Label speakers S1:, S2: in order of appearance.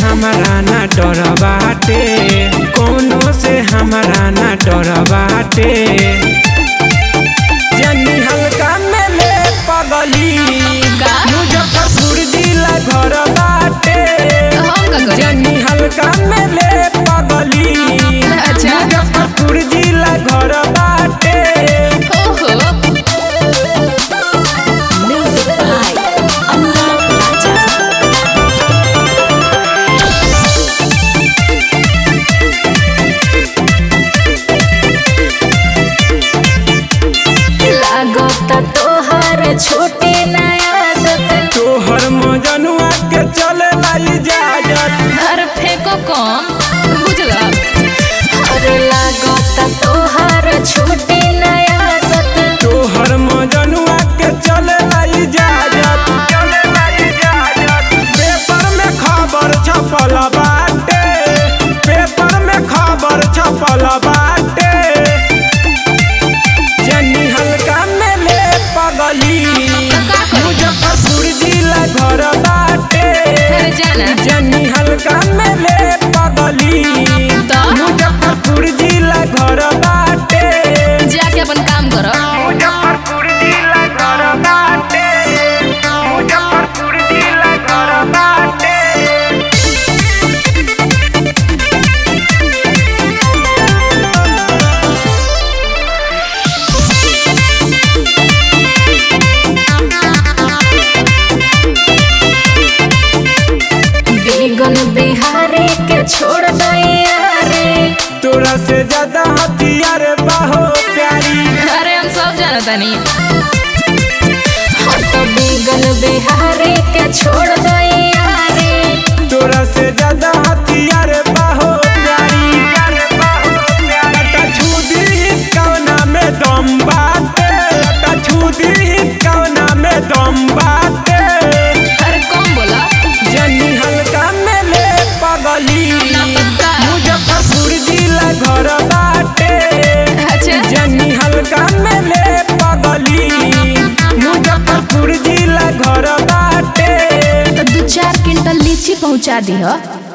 S1: हमारा ना डर बाटे कोनो से हमारा ना डर बाटे जनी हल्का में ले पगली
S2: का?
S1: मुजफ्फरपुर जिला घर बाटे
S2: हम का करी?
S1: जनी हल्का में ले पगली
S2: अच्छा।
S1: मुजफ्फरपुर जिला घर बाटे
S2: ओहो
S3: Music by Anurag Raja. लागता तोहर छोटे नया
S1: तोहर मजनुआ के चले लाई जाजत
S2: घर फेंको कम बुझला
S3: अरे लागता तोहर छोटे नया
S1: तोहर मजनुआ के चले लाई जाजत चले लाई जाजत पेपर में खबर छपल बाटे पेपर में खबर छपल बाटे जनी हल्का में ले पगली
S2: का करी?
S1: मुजफ्फरपुर जिला घर बाटे
S2: अरे जाना
S1: जनी हल्का में ले पगली
S2: तो?
S1: मुजफ्फरपुर जिला घर बाटे
S2: जाके अपन काम करो
S1: मुजफ्फरपुर जिला घर बाटे मुजफ्फरपुर जिला घर बाटे
S3: बेगन बिहारी के छोड़ दैया रे
S1: तोरा से ज्यादा हथियार बाहो प्यारी
S2: अरे हम सब जाना तानी
S3: हम तो बेगन बिहारी के छोड़ दैया रे
S1: तोरा से ज्यादा हथियार बाहो प्यारी लटा छुदी कवना में दम बाटे लटा छुदी कवना में दम बाटे
S2: अरे कम बोला
S1: जनी हल्का में ले पगली
S2: ना पक्का।
S1: मुजफ्फरपुर जिला घर बाटे
S2: अच्छा
S1: जनी हल्का में ले पगली मुजफ्फरपुर जिला घर बाटे
S3: तो दू चार क्विंटल लीची पहुंचा दी